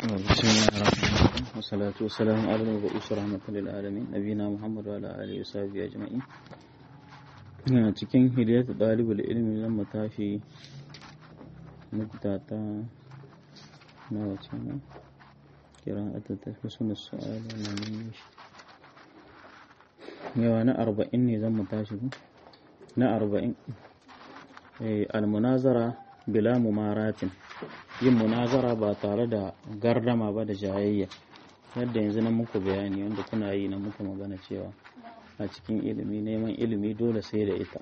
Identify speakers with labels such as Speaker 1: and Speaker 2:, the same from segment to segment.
Speaker 1: بسم الله الرحمن الرحيم والصلاة والسلام على المبعوث رحمة للعالمين نبينا محمد وعلى آله وصحبه أجمعين ina cikin hidayatu ɗalibul ilmi zan mu tashi nukta ta na wace ne kira a tattafi suna su'ala na nemi shi yawa na arba'in ne zan mu tashi ku na arba'in almunazara bila mumaratin yin munazara ba tare da gardama ba da jayayya yadda yanzu na muku bayani wanda kuna yi na muku magana cewa a cikin ilimi neman ilimi dole sai da ita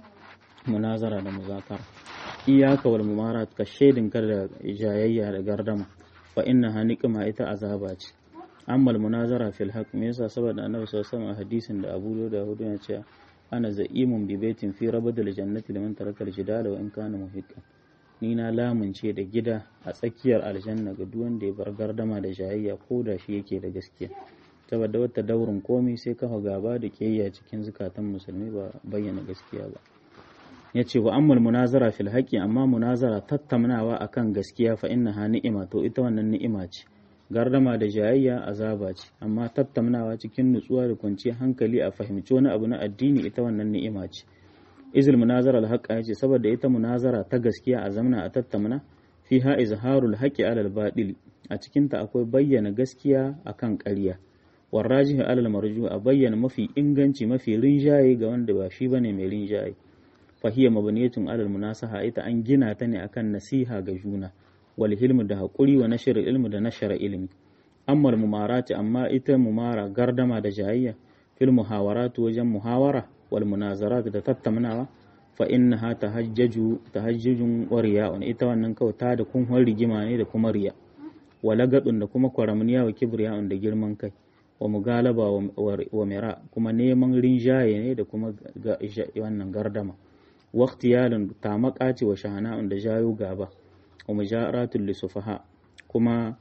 Speaker 1: munazara da muzakara iyaka wal mumarat ka shaidin kar da jayayya da gardama fa inna haniqma ita azaba ce amma munazara fil haqq me yasa saboda annabi sallallahu alaihi wasallam hadisin da Abu Dawud ya ce ana za'imun bi baitin fi rabadil jannati liman taraka al-jidala wa in kana muhiqqan ni na lamunce da gida a tsakiyar aljanna ga duk wanda ya bar gardama da jayayya ko da shi yake da gaskiya saboda wata daurin komai sai kafa gaba da kiyayya cikin zukatan musulmi ba bayyana gaskiya ba ya ce wa ammal munazara fil haqqi amma munazara tattaunawa akan gaskiya fa innaha ni'ima to ita wannan ni'ima ce gardama da jayayya azaba ce amma tattaunawa cikin nutsuwa da kwanciyar hankali a fahimci wani abu na addini ita wannan ni'ima ce izil munazara al-haqqa yace saboda ita munazara ta gaskiya a zamana a tattauna fiha izharul haqqi alal baɗili a cikin ta akwai bayyana gaskiya akan ƙarya warrajihu alal marju a bayyana mafi inganci mafi rinjaye ga wanda ba shi bane mai rinjaye fahiya mabniyatun alal munasaha ita an gina ta ne akan nasiha ga juna wal hilmu da haƙuri wa nashar ilmi da nashara ilmi amma mumarati amma ita mumara gardama da jayayya fil muhawaratu wajen muhawara wal munazarat da tattaunawa fa innaha tahajjaju tahajjujun wa riya'un ita wannan kawai ta da kun rigima ne da kuma riya walagadun da kuma kwaramniya wa kibriya'un da girman kai wa mugalaba wa mira kuma neman rinjaye ne da kuma wannan gardama waqtiyalun tamaka ce wa shahana'un da jayo gaba wa mujaratul lisufaha kuma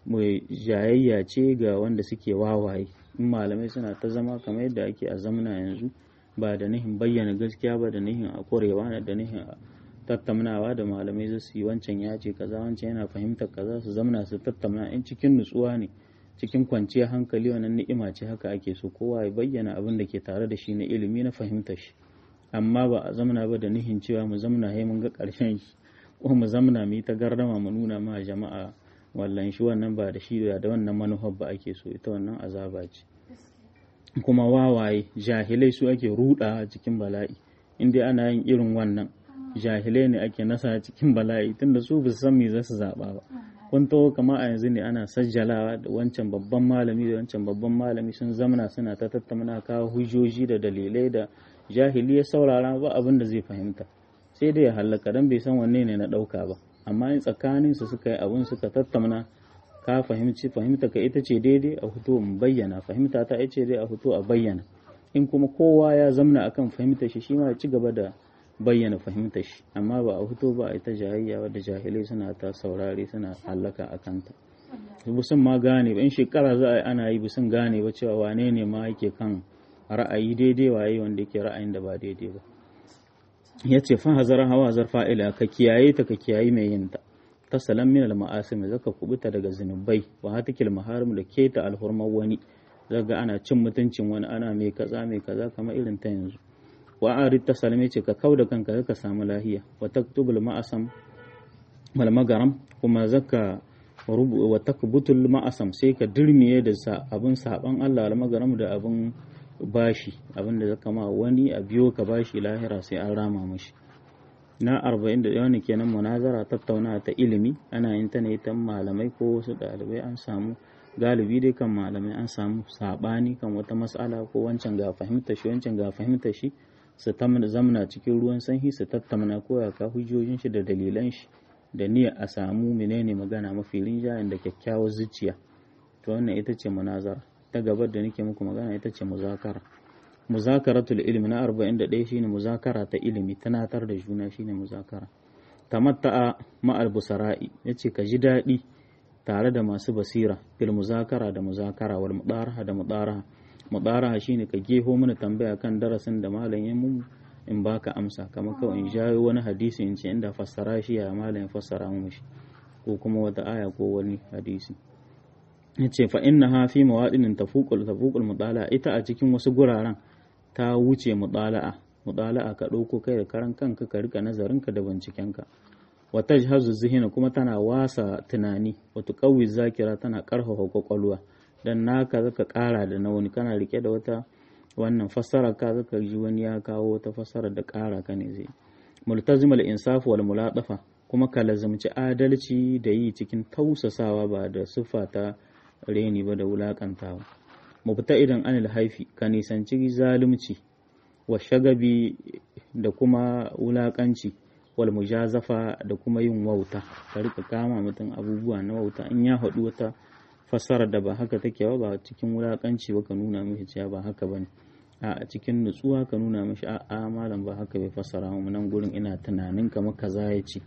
Speaker 1: jayayya ce ga wanda suke wawaye in malamai suna ta zama kamar yadda ake a zamana yanzu ba da nihin bayyana gaskiya ba da nihin a korewa da nihin tattaunawa da malamai za su yi wancan ya ce kaza wancan yana fahimtar kaza su zamana su tattauna in cikin nutsuwa ne cikin kwanciyar hankali wannan ni'ima ce haka ake so kowa ya bayyana abin da ke tare da shi na ilimi na fahimtar shi amma ba a zamana ba da nihin cewa mu zamana hai mun ga ƙarshen shi ko mu zamana mu yi ta gardama mu nuna ma jama'a wallan shi wannan ba da shi da wannan manufar ba ake so ita wannan azaba ce kuma wawaye jahilai su ake ruɗa cikin bala'i in dai ana yin irin wannan jahilai ne ake nasa cikin bala'i tunda su ba su san me za su zaɓa ba kun taho kama a yanzu ne ana sajjalawa da wancan babban malami da wancan babban malami sun zamana suna ta tattauna kawo hujjoji da dalilai da jahili ya saurara ba abin da zai fahimta sai dai ya hallaka dan bai san wanne ne na ɗauka ba amma in tsakanin su suka yi abin suka tattauna ka fahimci fahimta ka ita ce daidai a fito mu bayyana fahimta ta ita ce dai a fito a bayyana in kuma kowa ya zamna akan fahimtar shi shi ma ya ci gaba da bayyana fahimtar shi amma ba a fito ba a ita jahiliya wadda jahilai suna ta saurare suna hallaka a kanta busun ma gane ba in shekara za a yi ana yi busun gane ba cewa wane ne ma yake kan ra'ayi daidai waye wanda yake ra'ayin da ba daidai ba ya ce fa hazara hawa zar fa'ila ka kiyaye ta ka kiyaye mai yin ta ta salam min al ma'asim zaka kubuta daga zinubai wa hatikil maharim da keta alhurmar wani zaga ana cin mutuncin wani ana mai kaza mai kaza kamar irin ta yanzu wa arid ta salme ce ka kau da kanka ka samu lahiya wa taktubul ma'asam wal magaram kuma zaka wa takbutul ma'asam sai ka dirmiye da abin saban Allah al magaram da abin bashi abin da zaka ma wani a biyo ka bashi lahira sai an rama mashi na 41 ne kenan munazara tattauna ta ilimi ana yin ta ne ta malamai ko wasu ɗalibai an samu galibi dai kan malamai an samu sabani kan wata mas'ala ko wancan ga fahimtar shi wancan ga fahimtar shi su zamana cikin ruwan sanyi su tattauna ko ya ka hujjojin shi da dalilan shi da niyya a samu menene magana mafi rinjayen da kyakkyawar zuciya to wannan ita ce munazara ta gabar da nake muku magana ita ce muzakara muzakaratul ilmi na 41 shine muzakara ta ilimi tunatar da juna shine muzakara tamatta'a ma'al busara'i yace ka ji daɗi tare da masu basira fil muzakara da muzakara wal mudaraha da mudaraha mudaraha shine ka geho mana tambaya kan darasin da malam ya mu in baka amsa kamar kawai in jawo wani hadisi in ce inda fassara shi ya malam ya fassara mu shi ko kuma wata aya ko wani hadisi yace fa innaha fi mawadinin tafuqul tafuqul mutala ita a cikin wasu guraren ta wuce mutala'a mutala'a ka ɗauko kai da karan kanka ka rika nazarinka da bincikenka wa tajhazu zihina kuma tana wasa tunani wa tuqawwi zakira tana karfafa kwakwalwa dan naka zaka kara da na wani kana rike da wata wannan fassara ka zaka ji wani ya kawo wata fassara da kara ka ne zai multazimul insaf wal muladafa kuma ka lazumci adalci da yi cikin tausasawa ba da siffa ta reni ba da wulakantawa mubta idan anil haifi ka nisanci zalunci wa shagabi da kuma wulakanci wal mujazafa da kuma yin wauta ka rika kama mutum abubuwa na wauta in ya haɗu wata fassara da ba haka take ba ba cikin wulakanci ba ka nuna mishi cewa ba haka bane a cikin nutsuwa ka nuna mishi a a malam ba haka bai fassara mu nan gurin ina tunanin kamar kaza ya ce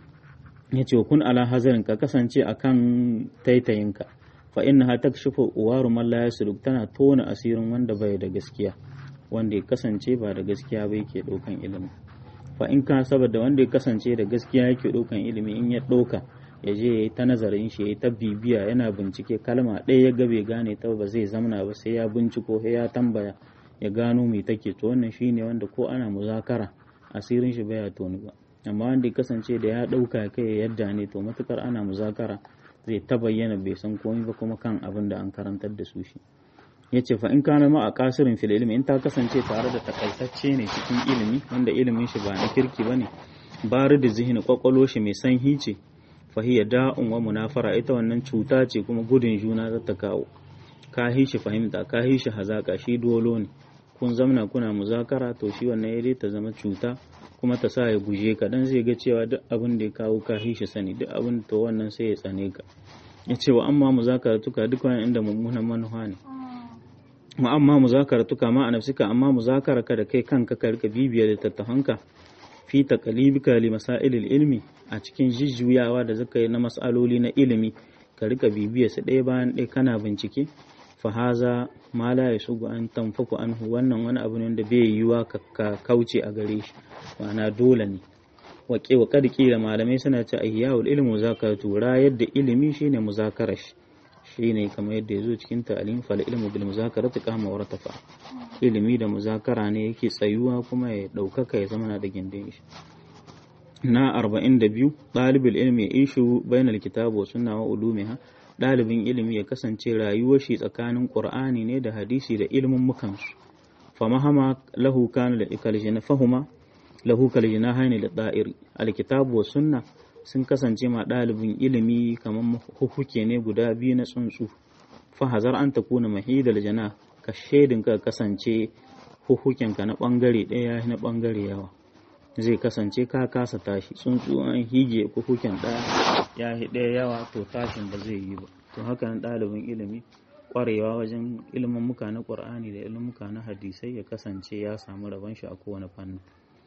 Speaker 1: ya ce kun ala hazarin ka kasance akan taitayinka fa innaha takshifu uwaru man la yasluk tana tona asirin wanda bai da gaskiya wanda ya kasance ba da gaskiya ba yake ɗaukan ilimi fa in ka saboda wanda ya kasance da gaskiya yake ɗaukan ilimi in ya ɗauka ya je ya yi ta nazarin shi ya yi ta bibiya yana bincike kalma ɗaya ya ga bai gane ta ba zai zamana ba sai ya binciko sai ya tambaya ya gano me take to wannan shine wanda ko ana muzakara asirin shi baya toni ba amma wanda ya kasance da ya ɗauka kai yadda ne to matukar ana muzakara zai ta bayyana bai san komai ba kuma kan abin da an karantar da su shi ya ce fa in kana ma a kasirin fil ilimi in ta kasance tare da takaitacce ne cikin ilimi wanda ilimin shi ba na kirki ba ne bari da zihini kwakwalo shi mai sanhi ce fahiya da'un wa munafara ita wannan cuta ce kuma gudun juna za ta kawo ka shi fahimta ka shi hazaka shi dolo ne kun zamna kuna muzakara to shi wannan ya ta zama cuta kuma ta sa ya guje ka dan zai ga cewa duk abin da ya kawo ka shi sani duk abin to wannan sai ya tsane ka ya ce wa amma muzakara tuka duk wani inda mummunan manufa ne ma amma muzakaratuka ma a nafsika amma muzakaraka da kai kanka ka rika bibiya littattafanka fi taqalibika li masailil ilmi a cikin jijjuyawa da zaka yi na mas'aloli na ilimi ka rika bibiya su ɗaya bayan ɗaya kana bincike fa haza ma la yasugu an tanfaku anhu wannan wani abu ne da bai yiwuwa ka kauce a gare shi ma'ana dole ne wa wa kad da malamai suna ce ahya'ul ilmi muzakaratu rayar da ilimi shine muzakarar shi shine kamar yadda ya zo cikin ta'alim fal ilmu bil muzakarati qama wa ratafa ilimi da muzakara ne yake tsayuwa kuma ya daukaka ya zama na da gindin shi na 42 dalibul ilmi ya ishu bainal kitabu wa sunna wa ulumiha dalibin ilimi ya kasance rayuwar shi tsakanin qur'ani ne da hadisi da ilimin mukan su fa mahama lahu kana da ikaljina fahuma lahu kaljina hayni da da'iri alkitabu wa sunna sun kasance ma ɗalibin ilimi kamar hukuke ne guda biyu na tsuntsu fahazar an ta kuna mahidal jana ka shaidin ka kasance hukukenka na ɓangare ɗaya na ɓangare yawa zai kasance ka kasa tashi tsuntsu an hige hukuken ɗaya ya yi ɗaya yawa to tashin ba zai yi ba to haka nan ɗalibin ilimi ƙwarewa wajen ilimin muka na ƙur'ani da ilimin muka na hadisai ya kasance ya samu rabon shi a kowane fannin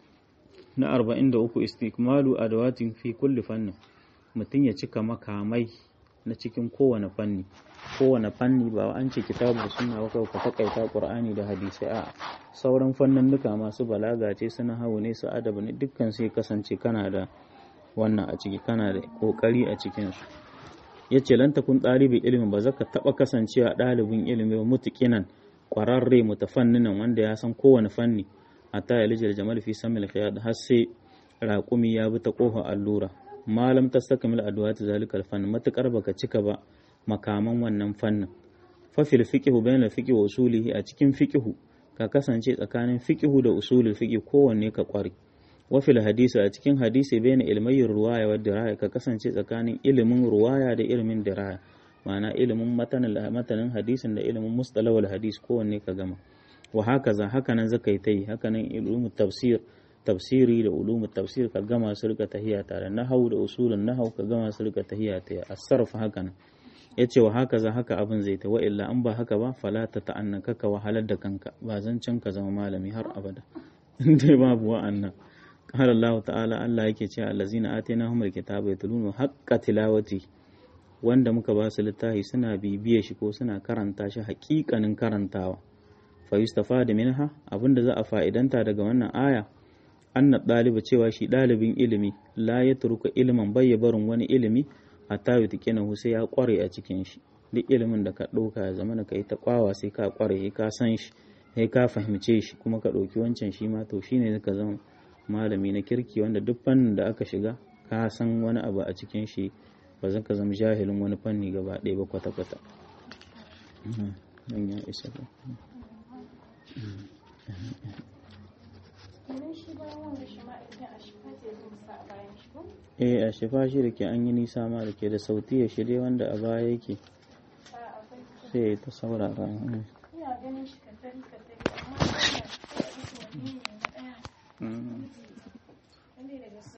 Speaker 1: na 43 istikmalu adawatin fi kulli fannin mutum ya cika makamai na cikin kowane fanni kowane fanni ba an ce kitabu suna ba ka takaita qur'ani da hadisai a sauran fanninnuka masu balaga ce suna hawo ne su adabu ne dukkan sai kasance kana da wannan a ciki kana da kokari a cikin su yace lan takun ɗalibin ilimi ba zaka taba kasancewa ɗalibin ilimi ba mutuqinan kwararre mutafanninan wanda ya san kowane fanni hatta ya lijil jamal fi samil khiyad har sai raƙumi ya bi ta ƙofa allura malam tastakmil adwat zalika fanni matakar baka cika ba makaman wannan fannin fa fil fiqhu bayna fiqhi wa usulihi a cikin fiqhu ka kasance tsakanin fiqhu da usulul fiqhi kowanne ka kware wa fil hadisi a cikin hadisi bayna ilmayin ruwaya wa diraya ka kasance tsakanin ilimin ruwaya da ilimin diraya ma'ana ilimin matanin hadisin da ilimin mustalawal hadis kowanne ka gama wa hakaza hakanan zaka yi ta yi hakanan ilimin tafsir tafsiri da ulumu tafsir ka gama su rika tahiya tare nahau da usulun nahau ka gama su rika tahiya ta asarfa hakanan yace wa hakaza haka abin zai ta wa illa an ba haka ba fala ta ta'annaka ka wahalar da kanka ba zancen ka zama malami har abada dai babu wa'annan qala Allah ta'ala Allah yake cewa allazina atainahumul kitaba yatluna haqqa tilawati wanda muka ba su littafi suna bibiye shi ko suna karanta shi haƙiƙanin karantawa fa yustafada minha abinda za a fa'idanta daga wannan aya anna ɗaliba cewa shi ɗalibin ilimi la ya turka ilimin bai barin wani ilimi hatta yutqinahu sai ya kware a cikin shi duk ilimin da ka ɗauka ya zama ka yi ta kwawa sai ka kware sai ka san shi sai ka fahimce shi kuma ka ɗauki wancan shi ma to shine ka zama malami na kirki wanda duk fannin da aka shiga ka san wani abu a cikin shi ba zan ka zama jahilin wani fanni gaba ɗaya ba kwata-kwata nan ya isa ba eh a shifa shi da ke an yi nisa ma da ke da sauti ya shirye wanda a baya yake sai ta saurara
Speaker 2: ina ganin shi katari katari amma ina da wani ne na ɗaya